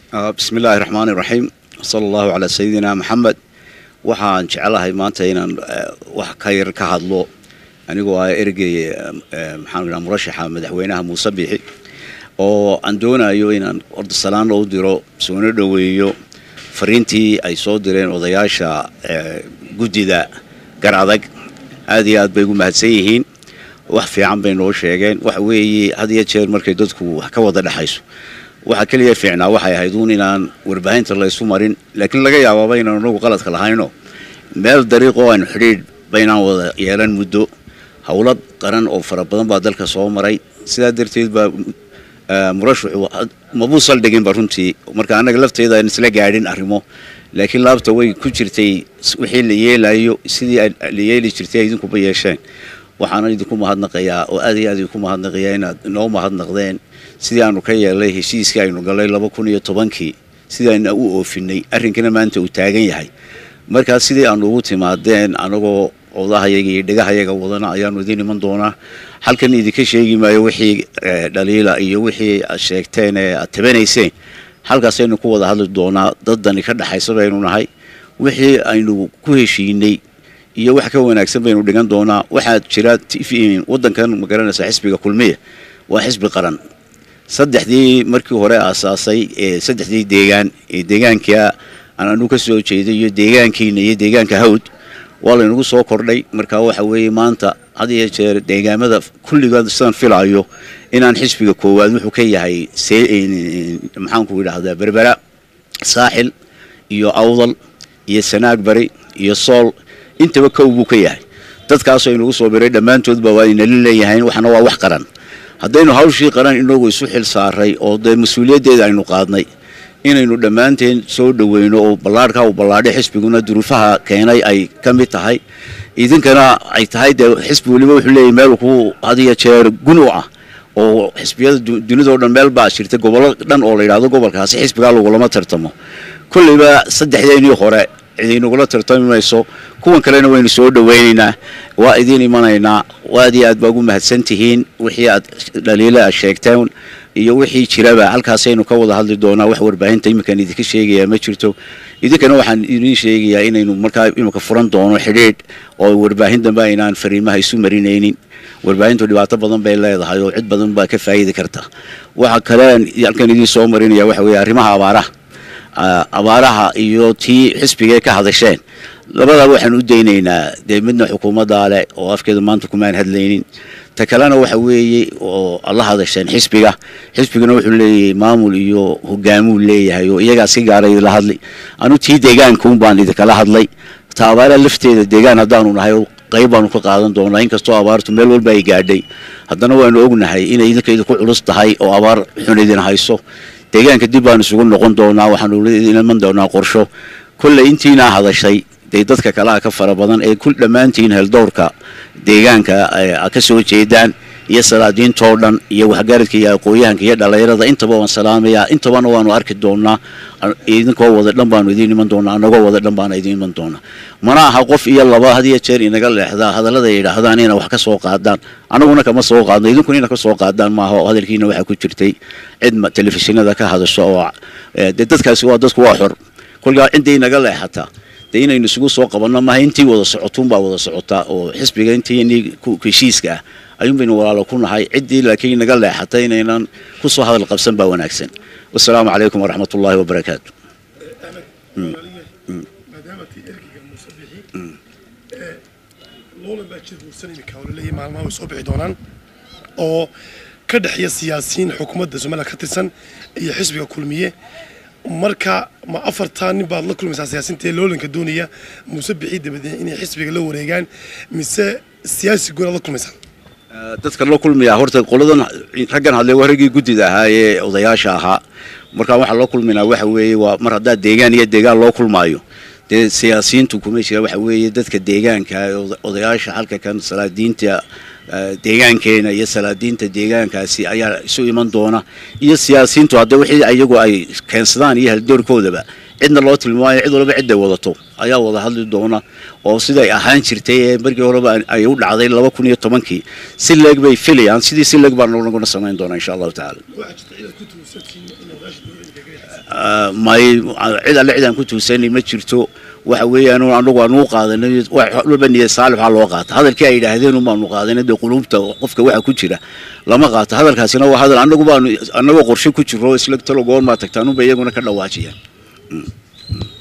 bismi illaahi raxmaani raxiim sala allahu calaa sayidina maxamed waxaan jeclahay maanta inaan wax ka yar ka hadlo anigoo ah ergey maxaan idhaha murashaxa madaxweynaha muuse biixi oo aan doonayo inaan orda salaan loo diro soona dhoweeyo fariintii ay soo direen odayaasha guddida gar adag aad iyo aad bay ugu mahadsan yihiin wax fiican bay noo sheegeen waxa weeye had iyo jeer markay dadku wax ka wada dhexayso waxaa keliya fiicnaa waxay ahayd uun inaan warbaahinta laysu marin laakiin laga yaabaaba inaan anagu qaladka lahayno meel dariiqoo aynu xidhiidh baynaan wada yeelan muddo howlo qaran oo fara badan baa dalka soo maray sidaa darteed baa murashaxu mabuu saldhiginba runtii marka annaga lafteeda aan isla gaadhin arrimo laakiin laabta way ku jirtay wixii la yeelayo sidii la yeeli jirtay idinkuba yeesheen waxaana idinku mahadnaqayaa oo aad iyo aad idinku mahadnaqayaa inaad inoo mahadnaqdeen sidii aanu ka yeelnay heshiiskii aynu galay laba kun iyo tobankii sidii ayna u oofinay arrinkana maanta uu taagan yahay markaas sidii aanu ugu timaadeen anagoo odahayaga iyo dhegahayaga wadana ayaanu idiin iman doonaa halkan idinka sheegi maayo wixii dhaliila iyo wixii aad sheegteen ee aad tabanayseen halkaasaynu ku wada hadli doonaa daddani ka dhexaysa baynu nahay wixii aynu ku heshiinay iyo wax ka wanaagsan baynu dhigan doonaa waxaa jira wadankan magaranaysa xisbiga kulmiya waa xisbi qaran saddexdii markii hore aasaasay ee saddexdii deegaan ee deegaanka aan anu ka soo jeeday iyo deegaankiina iyo deegaanka hawd waa laynagu soo kordhay marka waxa weeye maanta had iyo jeer deegaamada kulligood sidaan filaayo inaan xisbiga koowaad wuxuu ka yahay maxaanku idhaahdaa berbera saaxil iyo awdal iyo sanaag bari iyo sool intaba kow buu ka yahay dadkaasoo inagu soo biray dhammaantoodba waa inala leeyahayn waxna waa wax qaran haddaynu hawshii qaran inagu isu xil saaray oo dee mas-uuliyaddeeda aynu qaadnay inaynu dhammaanteen soo dhoweyno oo ballaarhka uu ballaadhay xisbiguna duruufaha keenay ay ka mid tahay idinkana ay tahay dee xisbi weliba wuxuu leeyahy meel ku had iyo jeer gun u ah oo xisbiyada dunidao dhan meel baa jirta gobollo dhan oo la yidhahdo gobolkaasi xisbigaa lagulama tartamo kolleyba saddexdeenii hore idiinagula tartami mayso kuwan kalena waynu soo dhoweynaynaa waa idiin imanaynaa aad iyo aad baa ugu mahadsan tihiin wixii aad dhaliila aad sheegteen iyo wixii jiraba halkaasaynu ka wada hadli doonaa wax warbaahinta iminkaan idinka sheegayaa ma jirto idinkana waxaan idiin sheegayaa inaynu markaa iminka furan doono xidhiidh oo warbaahin dambe aynaan fariimaha isu marinaynin warbaahintu dhibaato badan bay leedahay oo cid badan baa ka faa'idi karta waxa kalean halkan idiin soo marinaya waxa weeye arrimaha abaaraha abaaraha iyo tii xisbigee ka hadasheen labadaba waxaan u daynaynaa dee midna xukuumaddaa leh oo afkeeda maanta kumaan hadlaynin ta kalena waxa weeye oo la hadasheen xisbiga xisbigana wuxuu leeyahay maamul iyo hogaamuu leeyahay oo iyagaa si gaara idinla hadlay anu tii deegaankaun baan idinkala hadlay ta abaaraha lafteeda deegaan haddaanu nahay qayb baanu ka qaadan doonaa inkastoo abaartu meel walba ay gaadhay haddana waanu ognahay inay idinka idinku culus tahay oo abaar xun idin hayso deegaanka dib baanu isugu noqon doonaa waxaanu iman doonaa qorsho kolley intiinaa hadashay dee dadka kalaha ka fara badan ee ku dhammaantiin heldowrka deegaanka ka soo jeedaan iyo salaadiintoo dhan iyo waxgaradka iyo aqooyahanka iyo dhalinyarada intaba waan salaamayaa intabana waanu arki doonaa idinkoo wada dhan baanu idiin iman doonaa anagoo wada dhan baana idiin iman doonaa mana aha qof iyo laba had iyo jeer inaga leexdaa hadallada yidhaahdaan ina wax ka soo qaadaan anaguna kama soo qaadno idinkuna ina ka soo qaadaan maaha hadalkiina waxaa ku jirtay cid telefishinada ka hadasho oo dee dadkaasi waa dadku waa xor kolkaa ciddii inaga leexataa dee inaynu isugu soo qabanno maaha intii wada socotuunbaa wada socotaa oo xisbiga intii heshiiska ah ayuun baynu walaalo ku nahay ciddii laakiin inaga leexatay inaynan ku soo hadal qabsan baa wanaagsan wasalaamu calaykum waraxmat ullaahi wabarakaatu loolan baa jir guursan imika oo laleeyahay maalmaha way soo bixi doonaan oo ka dhexeeya siyaasiyiin xukuumadda somaliland ka tirsan iyo xisbiga kulmiye marka ma afartaa nin baad la kulmaysaa siyaasiinta ee loolanka doonaya muuse bixii dabadeed inay xisbiga la wareegaan mise siyaasi goonaad la kulmaysaa dadka la kulmayaa horta qoladan raggan hadle waa raggii guddida ahaa ee odayaasha ahaa markaa waxaa loo kulmaynaa waxa weeye waa mar haddaa deegaan iyo deegaan loo kulmaayo dee siyaasiyiintu kuma jira waxa weeye dadka deegaanka odayaasha halka kan salaadiinta deegaankeena iyo salaadiinta deegaankaasi ayaa isu iman doona iyo siyaasiyiintu hadda wixii iyagu ay keensadaan iyo haldoorkoodaba cidna loo tilmaamayo cid walba cidday wadato ayaa wada hadli doona oo siday ahaan jirtay ee markii horeba ay u dhacday laba kun iyo tobankii si leeg bay filayaan sidii si leeg baan naguna samayn doonaa insha allahu tacaala may cid alle cidaan ku tuusanay ma jirto waxa weeyaan anagu aanu u qaadanay walba niyad saalix waxaa loo qaata hadalkii ay yidhaahdeen baanu qaadanay dee quluubta qofka waxa ku jira lama qaato hadalkaasina waa hadal anagu baanu anagoo qorshe ku jiro isla talo goormaa tagtaan unba iyaguna ka dhawaajiyaan